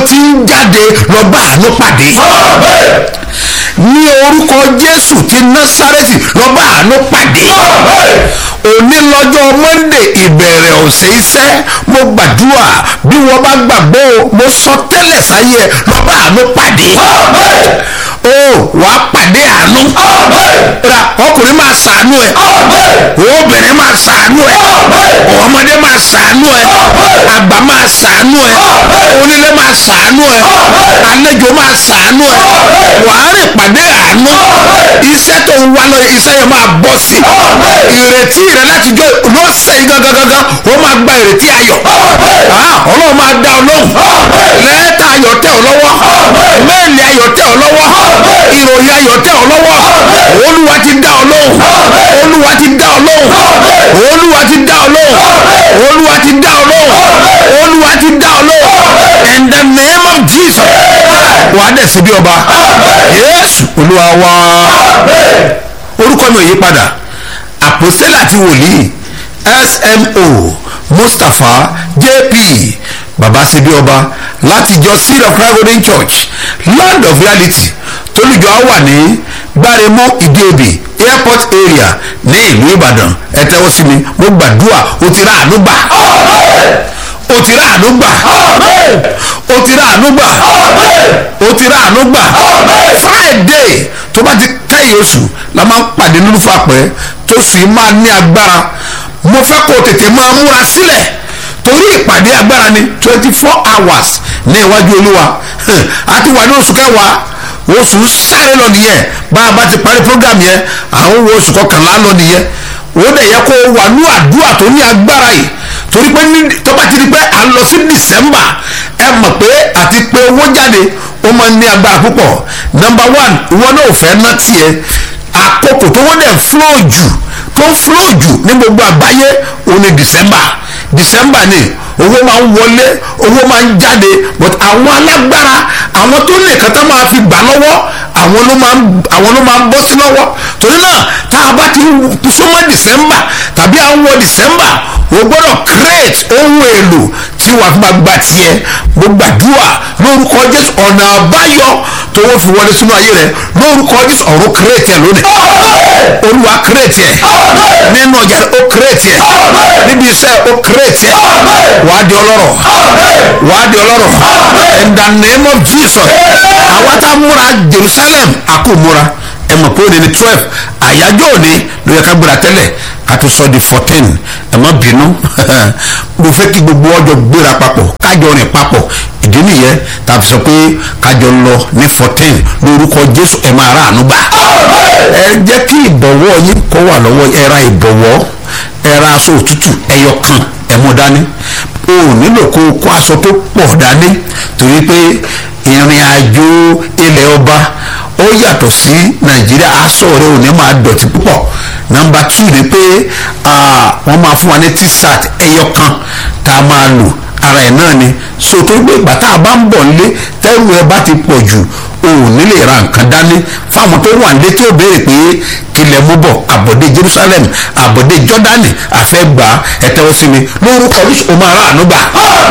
ti ń jáde lọ bá àánú pàdé ní orúkọ jésù ti násárẹ́tì lọ bá àánú pàdé òní lọ́jọ́ monde ìbẹ̀rẹ̀ ọ̀sẹ̀ iṣẹ́ mo gbàdúrà bí wọ́n bá gbàgbọ́ o mo sọ tẹ́lẹ̀ sáyé ẹ lọ bá àánú pàdé o wàá pàdé àánú ra ọkùnrin máa ṣàánú ẹ obìnrin máa ṣàánú ẹ ọmọdé máa ṣàánú ẹ àgbà máa ṣàánú ẹ onílé máa ṣàánú ẹ àlejò máa ṣàánú ẹ wàá rìn pàdé àánú iṣẹ́ tó ń wá lọ iṣẹ́ yẹn máa bọ́ sí ìrètí rẹ láti jọ lọ́sẹ̀ yìí gangan gangan ó máa gba ìrètí ayọ̀ ọlọ́run máa dá ọ lóhùn lẹ́tà ayọ̀ tẹ̀ ọ lọ́wọ́ méèlì ayọ̀ tẹ̀ ọ lọ́wọ́ ìròyìn ayọ̀ tẹ̀ ọ lọ́wọ́ olúwa ti dá ọ lóhùn olúwa ti dá ọ lóhùn olúwa ti dá ọ lóhùn olúwa ti dá ọ lóhùn olúwa ti dá ọ lóhùn in the name of jesus wàá dẹ̀ sí bí ọba yéésù olúwa wá orúkọ mi ò yí padà àpòstélà àti wòlíì smo mustapha jp baba síbi ọba láti ìjọ seed of christ golden church land of reality tólùjọ á wà ní gbáremọ ìdíobì airport area ní ìlú ìbàdàn ẹ tẹ́wọ́ sí mi mo gbàdúrà o ti rà àánú gbà o ti rà àánú gbà o ti rà àánú gbà o ti rà àánú gbà friday tó bá ti kẹ́yìn oṣù la máa ń pàdé nínú fàpẹ́ tó sì máa ní agbára mo fẹ́ kó o tètè máa múra sílẹ̀ torí ìpàdé agbára ni twenty four hours ní iwájú olúwa a ti wà ní oṣù kẹwàá oṣù sáré lọ nìyẹn bá a bá ti parí program yẹn àwọn wo oṣù kọkànlá lọ nìyẹn ó dẹ̀ yẹ kó o wà ní àdúrà tó ní agbára yìí torí pé tó bá ti di pé à ń lọ sí december ẹ mọ̀ pé àti pé owó jáde ó máa ń ní agbára púpọ̀ number one ìwọ náà ò fẹ́ ná tiẹ̀ àkókò tó wọ́n dẹ̀ flow jù tó ń flow jù ní gbogbo àgbáyé òun ni december december ni owó máa ń wọlé owó máa ń jáde but àwọn alágbára àwọn tó lè kàn tá máa fi gbà lọ́wọ́ àwọn ló máa ń àwọn ló máa ń bọ́ sí lọ́wọ́ torí náà tá a bá ti súnmọ́ december tàbí à ń wọ december o gbọ́dọ̀ create ohun èlò tí wàá fi máa gba tiẹ̀ mo gbàdúrà lórúkọ jésù ọ̀nà àbáyọ tó wọ́n fi wọlé sínú ayé rẹ lórúkọ jésù ọ̀run create ẹ̀ lónìí olúwa create ẹ̀ nínú ọjà ó create ẹ̀ níbi iṣẹ́ ó create ẹ̀ wàá di ọlọ́rọ̀ wàá di ọlọ́rọ̀ in the name of jesus àwa tá a múra jerusalem àkó múra ẹ mọ̀ pé ó ní ní twelve àyájọ́ òní ló yẹ ká gbéra tẹ́lẹ̀ ká tó sọ di fourteen ẹ má bínú mo fẹ́ kí gbogbo ọjọ́ gbéra papọ̀ kájọ rìn papọ̀ ìdí nìyẹn tá a fi sọ pé kájọ lọ ní fourteen lórúkọ jésù ẹ máa rà ànú gbà ẹ jẹ́ kí ìbọ̀wọ́ yín kó wà lọ́wọ́ ẹ ra ìbọ̀wọ́ ẹ ra aṣọ òtútù ẹyọ kan ẹ mú dání o ò nílò kó o kó aṣọ tó pọ̀ dání torí pé ìrìn àjò ilẹ̀ ọba ó yàtọ̀ sí nàìjíríà aṣọ rẹ ò ní máa dọ̀tí púpọ̀ nọmba two ni pé wọ́n máa fún wa ní t-shirt ẹyọ kan tá a máa lò ara ẹ̀ náà ni so tó gbé ìgbà tá a bá ń bọ̀ nílé tẹ́rù ẹ bá ti pọ̀ jù o ò ní lè ra nǹkan dání fáwọn tó wà nílé tí ó béèrè pé kílẹ̀ mú bọ̀ àbọ̀dé jerusalem àbọ̀dé jọ́dánì àfẹ́gbà ẹ̀tẹ́wọ́ sí mi lórúkọ oríṣi o máa rà àánú gbà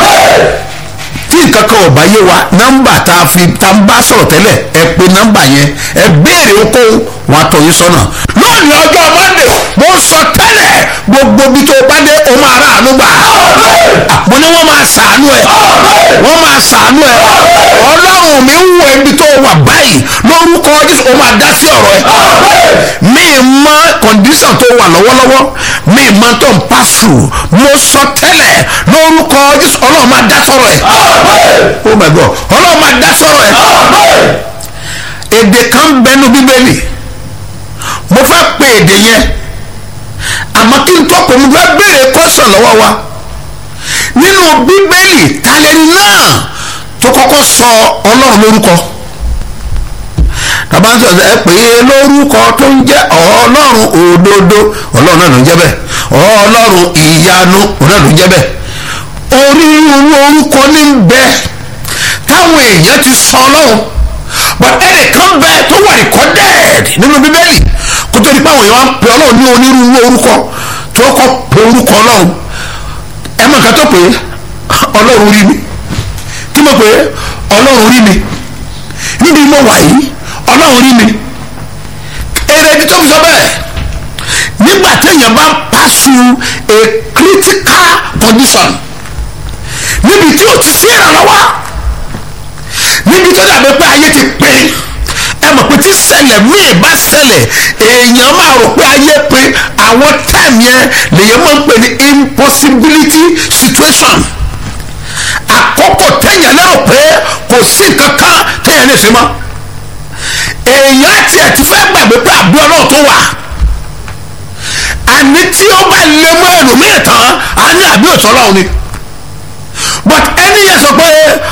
tí nǹkan kan ò bá yé wa nọ́mbà tá a fi tá a bá sọ̀rọ̀ tẹ́lẹ̀ ẹ pe nọ́mbà yẹn ẹ béèrè okòwò wọn á tọ́ yín sọ́nà lónìí ọjọ́ mọ́ndé mo sọ tẹ́lẹ̀ gbogbo bí tó bá dé o máa rà àánú gbà mo ní wọ́n máa sàánú ẹ̀ wọ́n máa sàánú ẹ̀ ọlọ́run mi ń wo ibi tó wà báyìí lórúkọ jésù o máa dá sí ọ̀rọ̀ ẹ̀ mi mọ kọ̀ǹdíṣàn tó wà lọ́wọ́lọ́wọ́ mi mọ tó ń pass through mo sọ tẹ́lẹ̀ lórúkọ jésù ọlọ́run máa dá sọ̀rọ̀ ẹ̀ oh my god ọlọ́run máa dá sọ̀rọ̀ ẹ̀ èdè kan bẹnu bíbélì mo fẹ́ pe èdè yẹn àmọ́ kí n tó pè mo fẹ́ béèrè kọ́sọ̀ lọ́wọ́ wa nínú bíbélì talẹ́ni náà tó kọ́kọ́ sọ ọlọ́run lórúkọ tàbá ń sọ̀rọ̀ ẹ pè é lórúkọ tó ń jẹ́ ọlọ́run òdodo ọlọ́run náà ló ń jẹ́ bẹ́ẹ̀ ọlọ́run ìyanu òun náà ló ń jẹ́ bẹ́ẹ̀ onírúurú orúkọ ní bẹ táwọn èèyàn ti sọ ọlọ́run but ẹnìkan bẹ tó wà recorded nínú bíbélì kó tó di pé àwọn èèyàn wá ń pe ọlọ́run ní onírúurú orúkọ tó kọ́ pe orúkọ ọlọ́run ẹ mọ̀ nǹkan tó pé ọlọ́run rí mi kí kí mo pè é ọlọ́run rí mi níbi mo wà yìí ọlọ́run rí mi èrèdí tó fi sọ bẹ́ẹ̀ nígbà téèyàn bá pàṣù a critical condition níbi tí o ti sí ìrànlọ́wọ́ níbi tó dàbí pé ayé ti pín ẹ mọ̀ pé tí ṣẹlẹ̀ míì bá ṣẹlẹ̀ èèyàn máa rò pé ayé pín àwọn time yẹn lèyàn máa ń pè ní impossibility situation àkókò téèyàn lérò pé kò sí nǹkan kan téèyàn lè ṣe mọ́ èèyàn àti ẹ̀ ti fẹ́ gbàgbé pé àbí ọlọ́run tó wà àní tí ó bá lè mú ẹlòmíì tán á ní àbí òtún ọlọ́run ni but ẹni yẹn sọ pé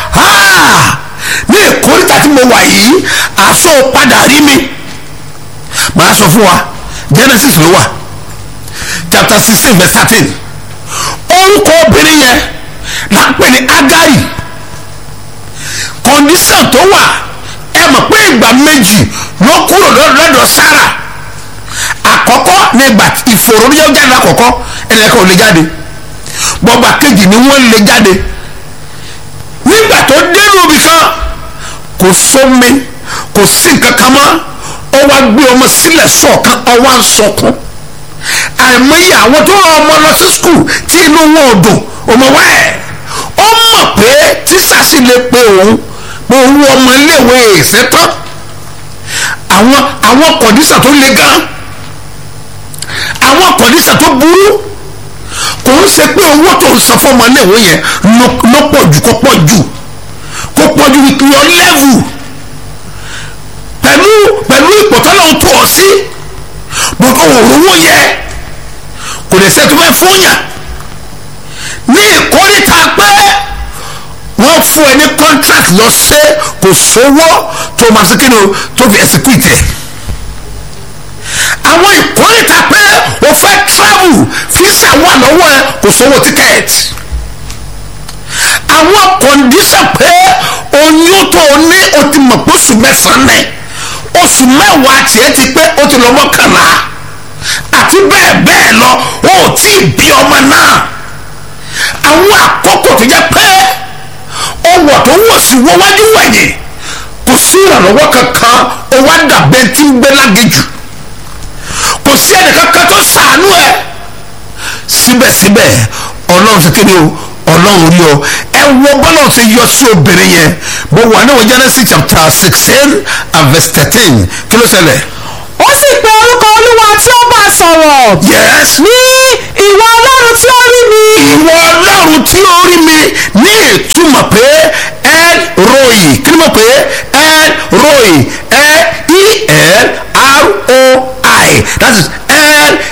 ní ìkórìtà tí mo wà yìí àṣọ padà rí mi màá sọ fún wa Genesis ló wà chapter sixteen verse thirteen orúkọ obìnrin yẹn là ń pè ní Agari condition tó wà ẹ mọ̀ pé ìgbà méjì ló kúrò lọ́dọ̀ Sarah àkọ́kọ́ ní ìgbà ìfòròyìn jáde àkọ́kọ́ ẹnìkan ò lè jáde bọ́gbà kejì ni wọ́n lè jáde nígbà tó dénú ibì kan kò sómi kò sí nǹkan kan mọ́ ó wá gbé ọmọ sílẹ̀ sọ̀kan ó wá ń sọkún àìmọye àwọn tó rán ọmọ lọ sí skul tí inú wọn ò dùn ọmọ wá ẹ̀ ó mọ̀ pé tíṣà sì lè pe òun pé òun ọmọ iléèwé èsè tán àwọn àwọn kọ̀dísà tó le gan àwọn kọ̀dísà tó burú kò ń ṣe pé owó tó ń san fọmọ iléèwé yẹn ló pọ̀ jù kó pọ̀ jù kó pọ̀ jù with your level pẹ̀lú pẹ̀lú ipò tọ́lọ́hún tó ọ sí bọ́tọ̀ òrówó yẹ kò lè ṣe tó fẹ́ fún yàn ní ìkórìtà pé wọ́n fún ẹ ní contract lọ ṣe kò sówó tó máa ṣe kíni o tó fi execute ẹ̀ àwọn ìkórìtà pé o fẹ́ travel visa wà lọ́wọ́ ẹ kò sówó ticket àwọn condition pé oyún tó o ní o ti mọ̀ pé oṣù mẹ́sàn-án ní oṣù mẹ́wàá tiẹ̀ ti pé o ti lọ mọ́kànlá àti bẹ́ẹ̀ bẹ́ẹ̀ lọ o ò tí ì bí ọmọ náà àwọn àkókò tó jẹ́ pé ọwọ́ tó wọ̀ sí wọ́n wájú wẹ̀yìn kò sí ìrànlọ́wọ́ kankan ó wá dàbẹ́ tí ń gbé lágéjù kò sí ẹnì kankan tó sàánú ẹ síbẹ̀síbẹ̀ ọlọ́run ṣe kéde o ọlọ́run rí ọ ẹ wo bọ́lá ṣe yọ sí obìnrin yẹn mo wà ní Genesis chapter sixteen and verse thirteen kí ló ṣẹlẹ̀. ó sì pe orúkọ olúwa tí ó bá sọ̀rọ̀ yes. ní ìwọ ọlọ́run tí ó rí mi ìwọ ọlọ́run tí ó rí mi ní ìtumọ̀ pé el roi kí ni mo pè é el roi e e l r o i that is